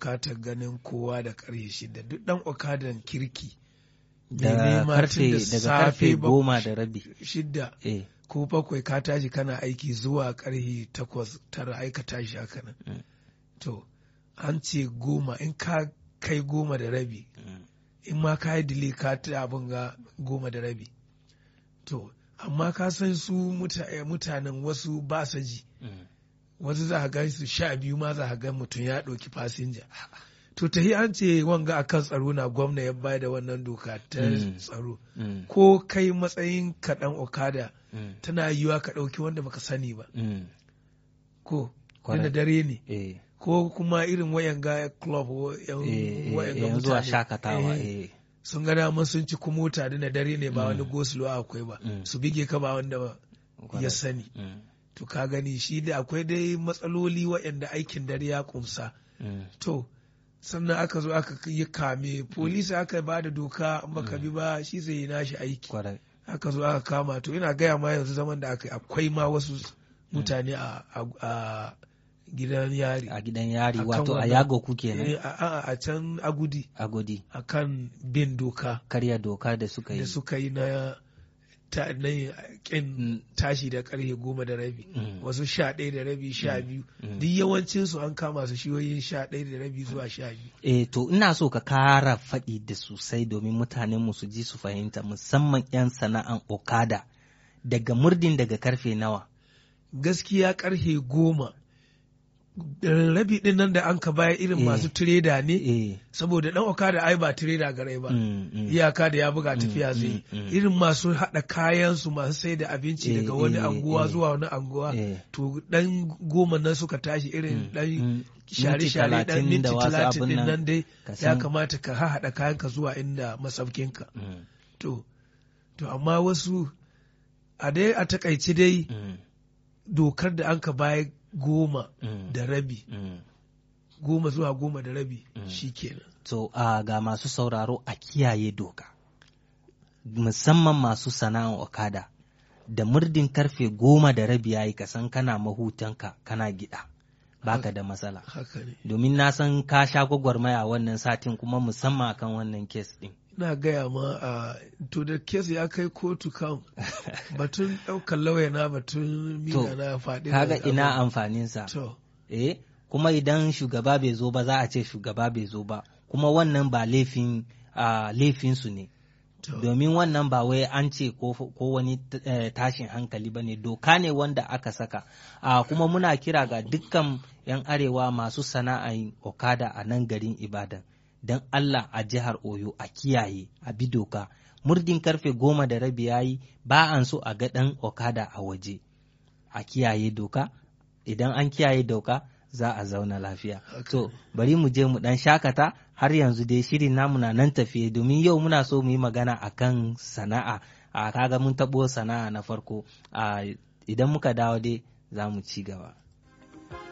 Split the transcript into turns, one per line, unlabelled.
bukatar ganin kowa da karfe shida duk dan okadan kirki
da
mai nema
karfe
tun da
daga
safe
karfe
ba-
goma da rabi
shida
eh
ko bakwai ka tashi kana aiki zuwa karfe takwas tara aika tashi haka nan
Mm.
to an ce goma in ka kai goma da rabi
mm,
in ma ka yi dile ka ta abin ga goma da rabi to amma ka san su muta- eh, mutanen wasu ba sa ji
mm.
wasu za a gan su sha biyu ma za a gan mutum ya ɗauki fasinja to tahi an ce wanga akan tsaro na gwamna ya bayar da wannan doka ta
Mm.
tsaro
Mm,
ko kai matsayin kaɗan okada
mm,
tana yiwuwa ka ɗauki wanda baka sani ba
mm.
ko
Kwarai.
da dare ne
eh
ko kuma irin wayan ga club wa- yan
eh
wayan
eh,
ga
yanzu a
mutane
shakatawa
Eh,
eh
sun ga dama sun ci kuma mota da na dare ne ba
Mm.
wani gosulo akwai ba
Mm.
su bige ka ba wanda ba
kwarai.
ya sani
Mm,
to ka gani shi da akwai dai matsaloli waɗanda aikin dare ya kumsa
mm,
to sannan aka zo aka yi kame polisi aka ba da doka in baka bi ba shi zai yi nashi aiki
kwarai
aka zo aka kama to ina gaya ma yanzu zaman da aka yi akwai ma wasu mutane a, a, a gidan yari
a gidan yari
Akan
wato a
wannan-
yago ku
Eh,
kenan
a, a, a can agudi
agodi
akan bin doka
karya doka da suka yi
da suka yi na ta na kin
Mm.
tashi da karfe goma da rabi
Mm.
wasu sha ɗaya da rabi sha biyu
Mm.
duk yawancin su an kama su shiyoyin sha ɗaya da rabi zuwa sha biyu
Eh, to ina so ka kara faɗi da sosai domin mutanenmu su ji su fahimta musamman 'yan sana'an okada daga murdin daga karfe nawa.
gaskiya karfe goma da rabi din nan da an ka baya irin
Eh.
masu tireda ne
Eh,
saboda dan okada ai ba tireda garai ba
mm, mm,
iyaka da ya buga tafiya zai yi.
mm, mm.
irin masu haɗa kayan su masu sai da abinci
Eh,
daga wani
eh,
anguwa
eh.
zuwa wani anguwa
eh,
to dan goma nan suka tashi irin
mm,
dan
mm.
share-share dan
talatin
minti
da wasu
talatin
abin
din
nan,
nan dai
ka
ya
san-
kamata ka haɗa kayanka zuwa inda masaukinka
Mm,
to to amma wasu a dai a takaici dai
mm,
dokar da an ka baya goma
mm,
da rabi
mm.
goma zuwa goma da rabi
Mm.
shikenan
To, a ga masu sauraro a kiyaye doka, musamman masu sana'an okada, da murdin karfe goma da rabi ya yi kasan kana mahutanka kana gida, baka da matsala.
haka ne
domin na san ka sha gwagwarmaya wannan satin kuma musamman akan wannan kes din.
ina gaya ma a to da kes ya kai kotu kan batun ɗaukar lauya na batun mina na faɗi
Kaga
da
ina
abu.
amfaninsa.
to
Eh, kuma idan shugaba bai zo ba za a ce shugaba bai zo ba, kuma wannan ba laifin ah, laifinsu ne.
to
Domin wannan ba wai an ce ko, ko wani eh, tashin hankali ba ne, doka ne wanda aka saka. Ah, kuma muna kira ga dukkan 'yan arewa masu sana'ar okada a nan garin Ibadan. Don Allah a jihar Oyo a kiyaye a bi doka. Murdin karfe goma da rabi yayi ba an so a ga ɗan okada a waje. A kiyaye doka, idan an kiyaye doka za a zauna lafiya.
Haka
To, bari mu je mu ɗan shakata har yanzu dai shirin namu na nan tafiye domin yau muna so mu yi magana akan sana'a. A kaga mun taɓo sana'a na farko. A idan muka dawo dai za mu ci gaba.